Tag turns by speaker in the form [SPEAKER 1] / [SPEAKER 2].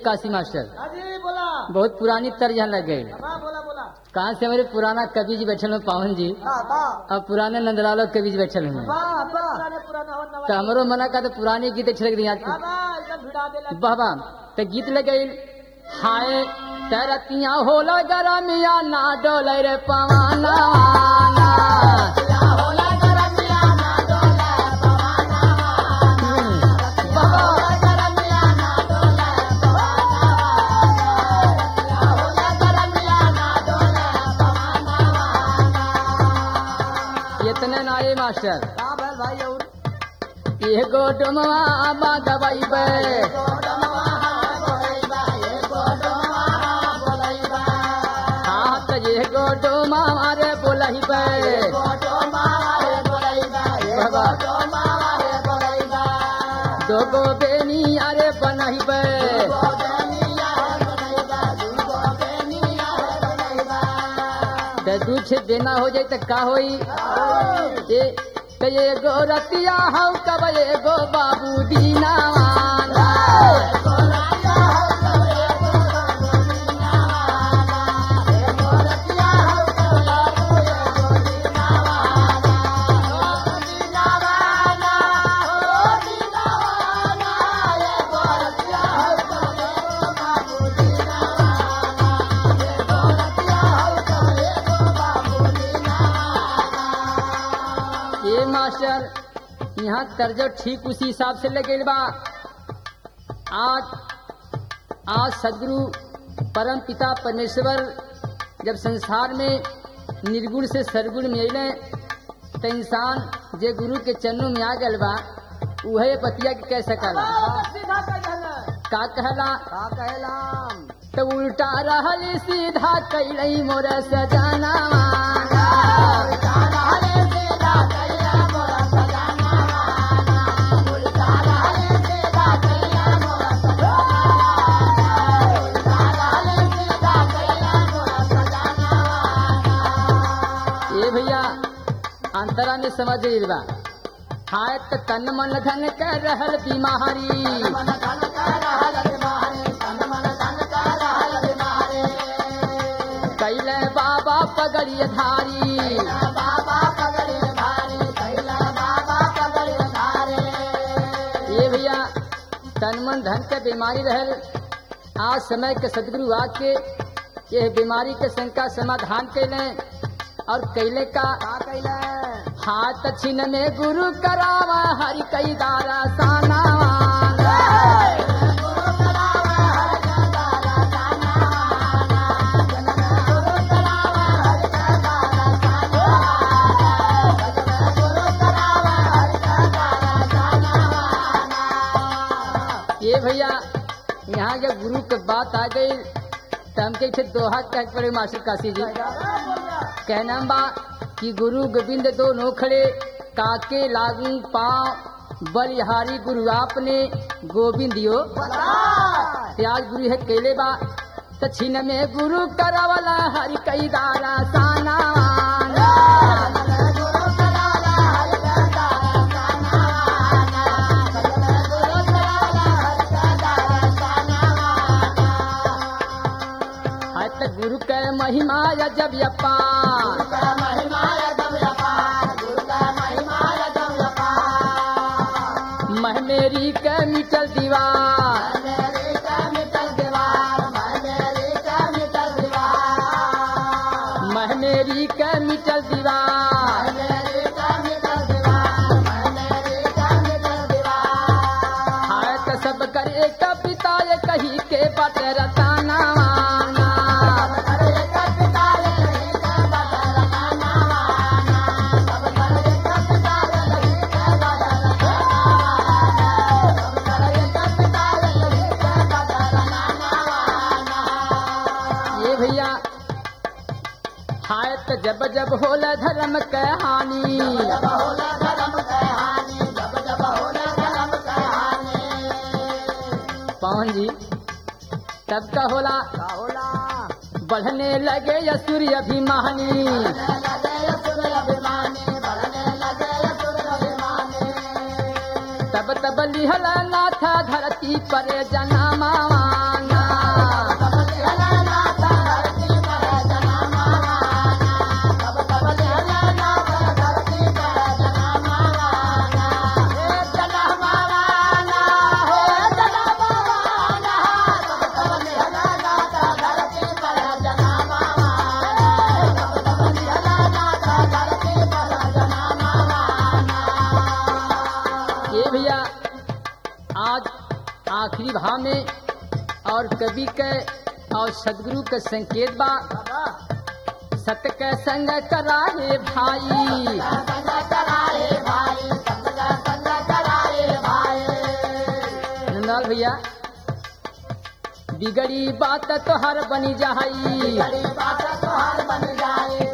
[SPEAKER 1] Kashi master
[SPEAKER 2] अजी बोला
[SPEAKER 1] बहुत पुरानी तर्ज यहाँ लग गई
[SPEAKER 2] हाँ बोला बोला
[SPEAKER 1] कहाँ से हमारे पुराना कवि जी बैठे हैं पावन जी
[SPEAKER 2] हाँ वाह
[SPEAKER 1] और पुराने नंदलालो कवि जी बैठे हैं
[SPEAKER 2] वाह वाह पुराने पुराना हो नवा
[SPEAKER 1] तो हमरो मना का तो पुरानी गीत अच्छे लग रही
[SPEAKER 2] वाह
[SPEAKER 1] हैं
[SPEAKER 2] वाह एकदम भिड़ा दे
[SPEAKER 1] वाह वाह तो गीत लग गई हाय तरतिया होला गरमिया ना डोले रे पवाना इतने ना ये मास्टर
[SPEAKER 2] हाँ भाई भाई और
[SPEAKER 1] एगो डुमवा बागवाई बे हाँ तो एगो डुमा मारे बोलही बे बाबा दोगो बेनी अरे बनही बे तो दूछ देना हो जाए तो का होई ये तो एगो रतिया हौ कब एगो बाबू दीना ये मास्टर यहाँ तर्जो ठीक उसी हिसाब से लगे बा आज आज सदगुरु परम पिता परमेश्वर जब संसार में निर्गुण से सरगुण में अले तो इंसान जे गुरु के चरणों में आ गल बा उहे बतिया के कह सकला
[SPEAKER 2] सीधा कर देना
[SPEAKER 1] का कहला
[SPEAKER 2] का कहलाम
[SPEAKER 1] तो उल्टा रहल सीधा कैलई मोर सजाना ए भैया अंतरा में समझ गइल बा हाय त तन मन धन कर रहल बीमारी कैले बाबा पगड़िय धारी ये भैया तन मन धन के बीमारी रहल आज समय के सदगुरु आके ये बीमारी के शंका समाधान कैले और कैले का
[SPEAKER 2] का कहला
[SPEAKER 1] हाथ छिन में गुरु करावा हरि कई दारा साना ये भैया यहाँ जब गुरु के बात आ गई तो हम कहे दोहा कह पड़े मास्टर काशी जी कहना बा कि गुरु गोविंद दो नोखड़े काके लागू पाँव बलिहारी गुरु आपने गोविंद यो त्याज गुरु है केले बा त छिन में गुरु करावला हरि कई दारा साना है त गुरु के महिमा जब यपा मह मेरी के मिटल दीवार मह मेरी के मिटल दीवार हाय त सब कर एक पिता ये कही के बट रताना ये भैया हाय त जब जब होला धर्म के हानि पवन जी तब का होला
[SPEAKER 2] का होला
[SPEAKER 1] बढ़ने लगे असुर अभिमानी तब तब लिहल नाथा धरती पर जनमा दोहा में और कवि के और सदगुरु के संकेत बा
[SPEAKER 2] बाबा
[SPEAKER 1] सत के संग कराए भाई नंदाल भैया बिगड़ी बात तो हर बनी जाई